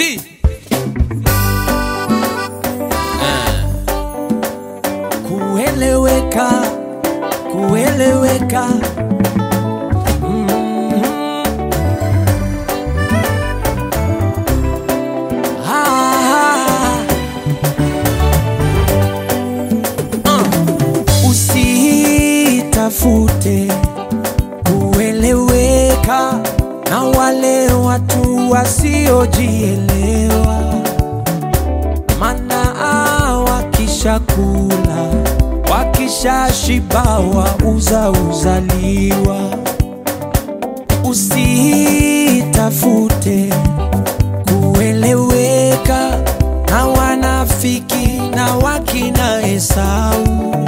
T. kueleweka kueleweka Mhm. Ah. Ah. usitafute kueleweka na wale watu wasiojielewa mana wakishakula wakishashibawa uza uzaliwa usitafute kueleweka na wanafiki na wakina Esau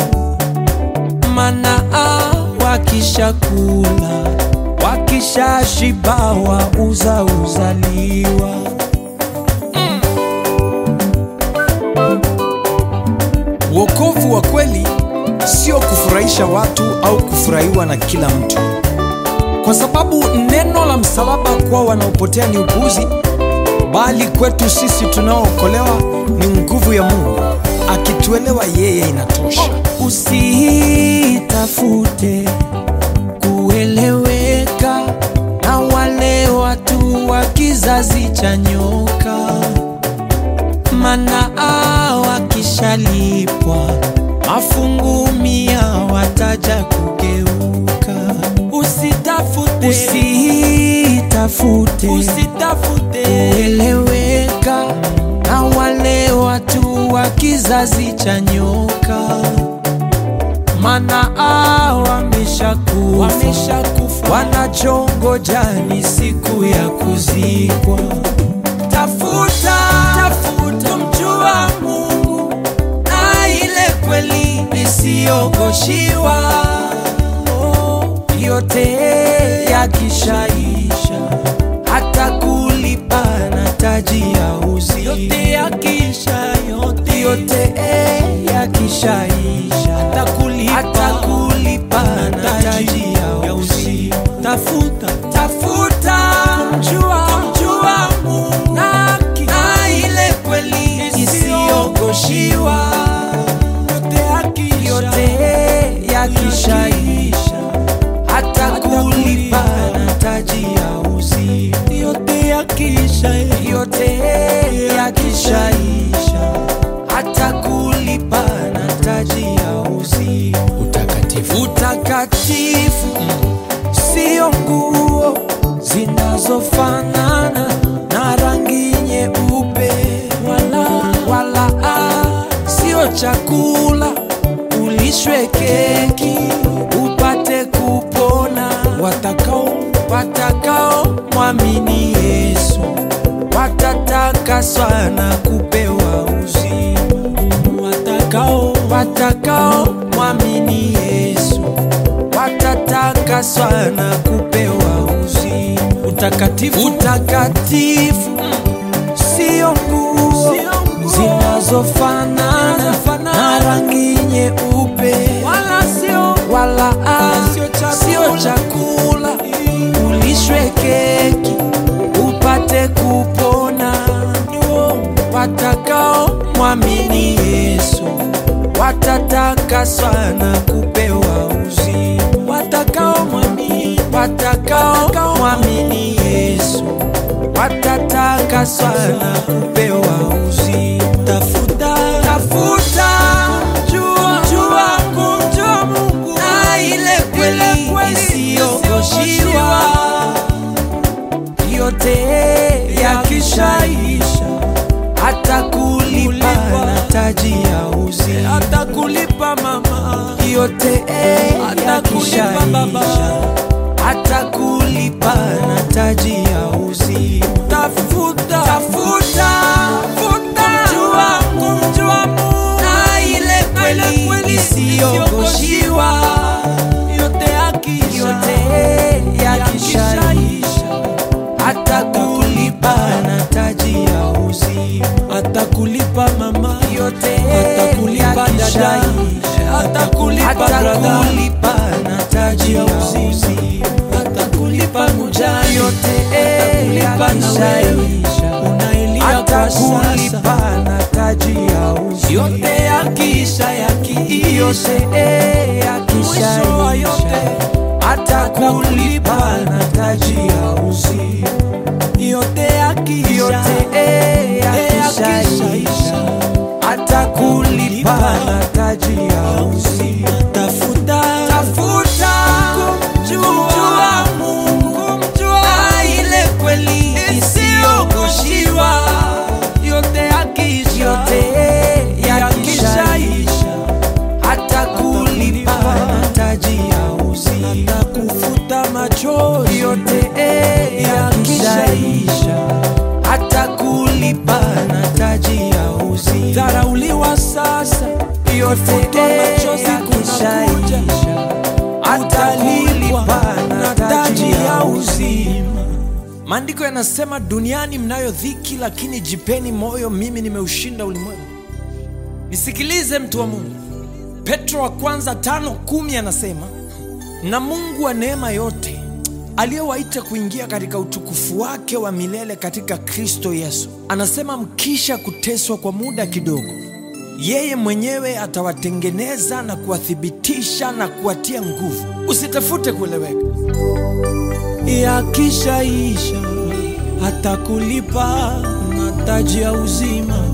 mana wakishakula wakishashibawa uza uzaliwa Wokovu wa kweli sio kufurahisha watu au kufurahiwa na kila mtu, kwa sababu neno la msalaba kwa wanaopotea ni upuzi, bali kwetu sisi tunaookolewa ni nguvu ya Mungu. Akituelewa yeye inatosha. usitafute kueleweka na wale watu wa kizazi cha nyoka, mana wakishalipwa mafungu mia wataja kugeuka. Usitafute, usitafute, usitafute kueleweka na wale watu wa kizazi cha nyoka mana wameshakufa wameshakufa, wanachongoja ni siku ya kuzikwa. Tafuta, tafuta mjua Mungu na ile kweli isiyogoshiwa. Oh, yote yakishaisha, hata kulipa na taji ya uzi. Yote yakisha, yote, yote yakishaisha, hata kulipa, hata kulipa na taji ya uzi. Tafuta, tafuta kumjua, kumjua Mungu na, na ile kweli isiyogoshiwa. Yote yakishaisha, hata kulipa na taji ya uzi. Yote yakisha, yote yakishaisha, hata kulipa na taji ya uzi. Utakatifu Utakatifu sio nguo zinazofanana na rangi nyeupe, wala, wala ah, sio chakula ulishwe keki upate kupona. Watakao watakao mwamini Yesu watatakaswa na kupewa uzima. Watakao watakao mwamini Yesu watatakaswa na kupewa uzima. Utakatifu, utakatifu sio nguo zinazofanana na rangi nyeupe, wala sio wala ah, sio chakula ulishwe keki upate kupona. Watakao mwamini Yesu watatakaswa na kupewa uzima. Watakao mwamini, watakao mwamini Yesu watatakaswa na kupewa uzima. Tafuta, tafuta jua, jua, kumjua Mungu na ile kweli isiyogoshiwa. Yote yakishaisha, hata kulipa na taji ya uzi, hata kulipa mama. Yote yakishaisha, hata kulipa na taji ya uzi. Tafuta, tafuta, tafuta kumjua, kumjua Mungu na ile kweli isiyogoshiwa. Yote yakisha, yote yakishaisha, hata kulipa na taji ya uzi, hata kulipa mama. Yote atakulipa dada, atakulipa brother, kulipa na taji ya uzi, atakulipa mujani. Yote atakulipa na wewe hata kulipa na taji ya uzi yote yakisha yakiisha mwisho wa yote hata kulipa na taji ya uzi yote yakisha yakisha hata kulipa na taji ya uzi tafuta tafuta kumjua Mungu kumjua ile kweli isiyogoshiwa yote yakisha yote yakishaisha hata kulipa na taji ya uzi hata kufuta machozi yote yakishaisha hata kulipa na taji ya uzi dharauliwa sasa yote yakishaisha hata kulipa na taji ya uzima maandiko yanasema duniani mnayo dhiki lakini jipeni moyo mimi nimeushinda ulimwengu nisikilize mtu wa mungu petro wa kwanza tano kumi anasema na mungu wa neema yote aliyewaita kuingia katika utukufu wake wa milele katika kristo yesu anasema mkisha kuteswa kwa muda kidogo yeye mwenyewe atawatengeneza na kuwathibitisha na kuwatia nguvu usitafute kueleweka yakishaisha hata kulipa na taji ya uzima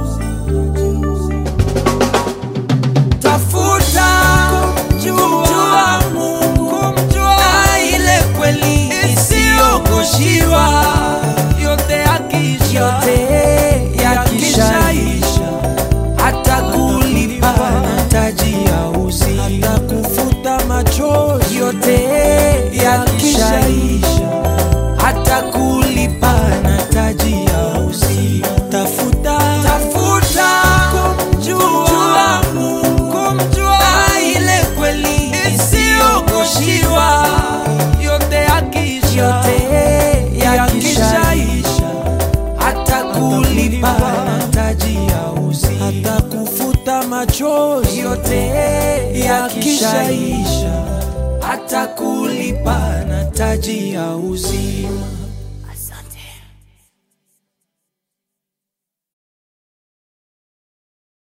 tafuta kumjua Mungu kumjua ile kweli isiyogoshiwa yote yakisha yote yakishaisha hata kulipa na taji ya uzi hata kufuta machozi yote yakishaisha hata kulipa na taji ya uzi tafuta tafuta kumjua Mungu kumjua ile kweli isiyogoshiwa yote yakisha yote yakishaisha hata kulipa na taji ya uzi hata kufuta machozi yote yakishaisha hata kulipa na taji ya uzima